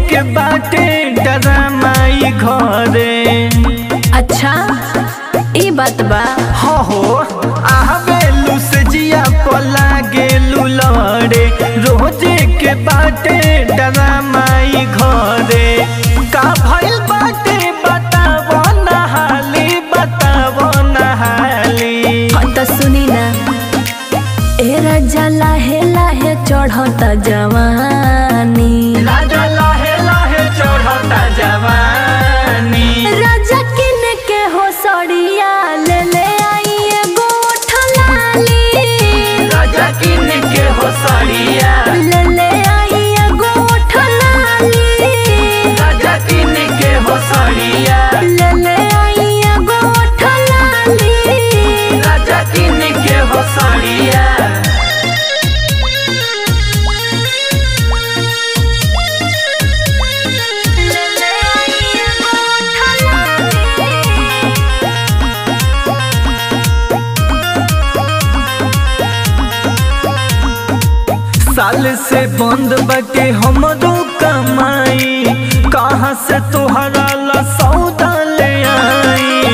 के बाटे डरामाई घरे अच्छा ई बात बा हो हो आवेलू से जिया पला गेलू लड़े रोजे के बाटे डरामाई घरे का भइल बाटे बतावो नहाली बतावो नहाली हाँ त सुनी ना ए राजा लाहे लाहे चढ़त जवानी राजा लाहे लाहे चढ़ता जवानी राजा किन के हो सड़िया ले ले आई एगो ठलाली राजा किन के हो सड़िया ले ले आई एगो ठलाली राजा किन के हो सड़िया ले ले आई एगो ठलाली राजा किन के हो सड़िया ले ले आई एगो ठलाली साल से बंद बटे हमरो कमाई कहाँ से तोहरा ला सौदा ले आई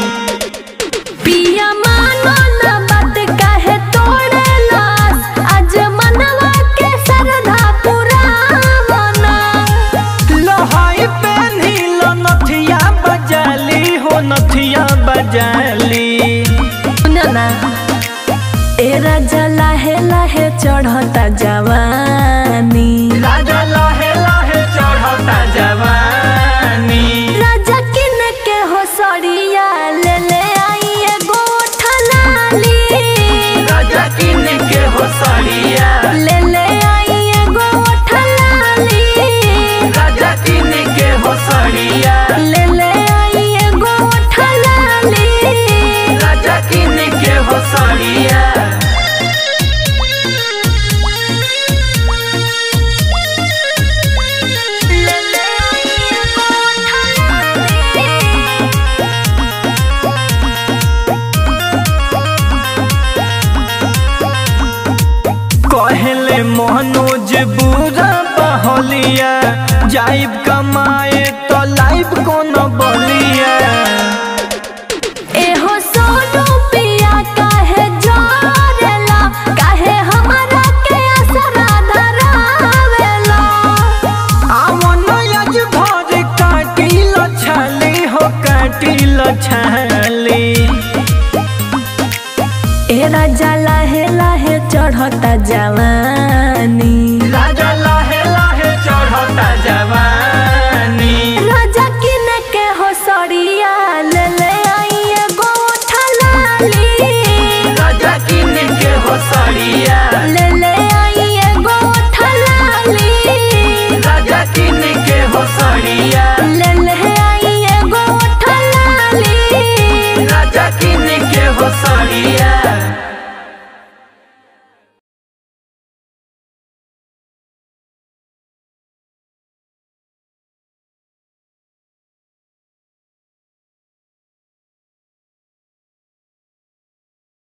पिया मानो ना बात काहे तोड़े लास आज मनवा के सरधा पुरावना लहाई पेन्ही लो नथिया बजाली हो नथिया बजाली ना ए राजा लाहे लाहे चढ़ता जवानी राजा लाहे लाहे चढ़ता जवानी राजा किन के हो सड़िया ले ले आई एगो ठलाली राजा किन के हो सड़िया ले ले आई एगो ठलाली राजा किन के हो सड़िया ले ले आई एगो ठलाली राजा किन के हो सड़िया ले ले आई एगो ठलाली कहले मनोज बुरा बहलिया जाइब कमाए तो लाइव कोन बलिया एहो सोनू पिया काहे जोरेला काहे हमरा के असरा धरावेला आवन आज भर काटिल छाली हो काटिल छाली ए राजा लाहे लाहे चढ़ता जवानी